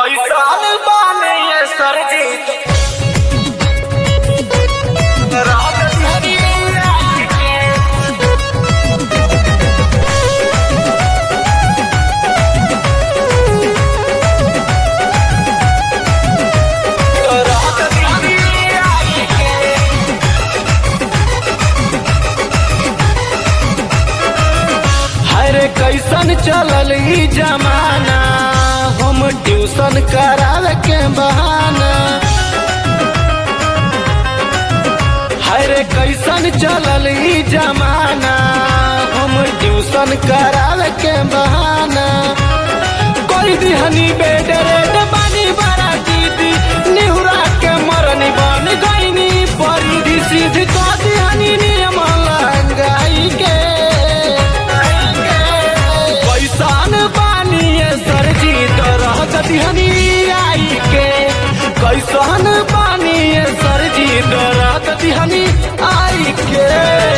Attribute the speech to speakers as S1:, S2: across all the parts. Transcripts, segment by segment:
S1: कैसन बाने ये सरजीत रात धरी रात के रात धरी रात के
S2: हरे कैसन चलल ई जमाना हम ट्यूशन करावे के बहाना हरे कैसन चलल ई जमाना हम ट्यूशन करावे के बहाना कोई दिहनी बेड रेड बानी बड़ा दीदी निहुरा के मरनी बन गईनी परिधि सीध को दिहनी नियम लगाई के कैसन बानी सरजी तरह दिहनी आई के कैसन बानी सरजी तरह दिहनी आई के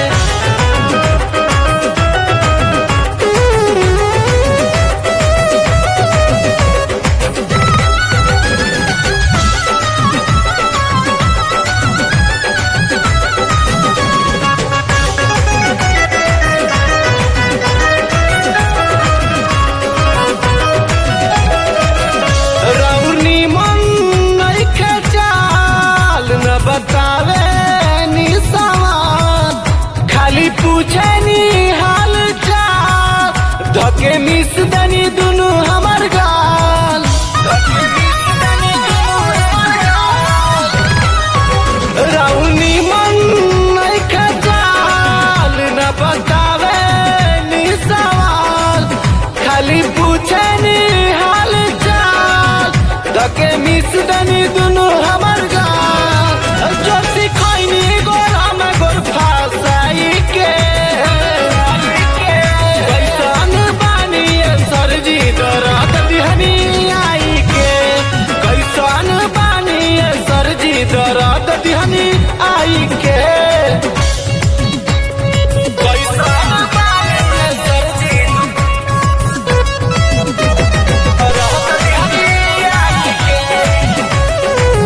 S2: रौनी मन नइखे चाल न बतावे नि सवाल खाली पूछे नि हाल चाल धके मिस दनी दुनु हमर गाल धके मिस दनी दुनु हमर गाल। रौनी मन नइखे चाल न बतावे नि सवाल खाली पूछे नि हाल चाल धके मिस दनी दुनु हमर गाल जो सिखैनी गोरा में गोर फासाई के कैसन बानी ये सरजी दरद दिहनी आई के कैसन बानी ये सरजी दरद दिहनी आई के
S1: कैसन बाने ये सरजीत रात धरी रात के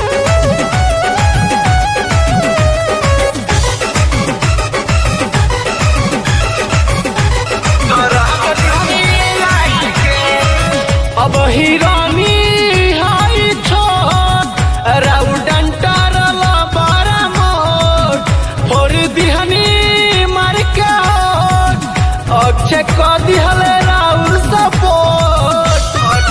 S1: रात धरी रात के
S2: अब हिरानी हाई छोट राउडंटर बड़ा मोट फोर दिहनी मार के होट अक्षय क दिहले राउर सपोर्ट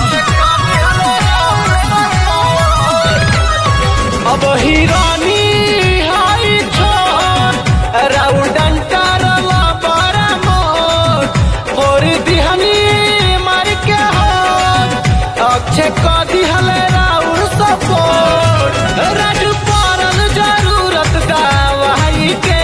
S2: अब हिरानी हाई छोट राउडंटर बड़ा मोट फोर दिहनी मार के होट अक्षय क दिहले राउर सपोर्ट राजू पड़ल जरूरत दवाई के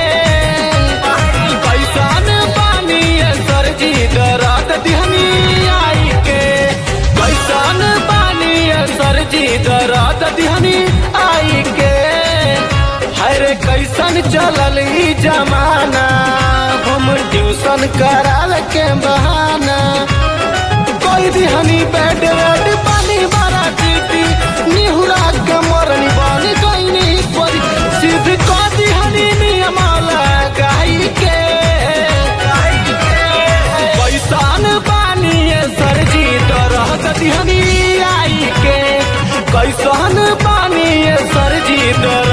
S2: कैसन पानी सरजी दरद दिहनी आई के कैसन पानी सरजी दरद दिहनी आई के हरे कैसन चलल ई जमाना हम ट्यूशन करावे के बहाना कोई दिहनी बेड रेड पानी बड़ा दीदी निहुरा के मरनी बानी गईनी परी सिद्ध को दिहनी नियम लगाई के कैसन बानी ये सरजी दरद दिहनी आई के कैसन बानी ये सरजी दरद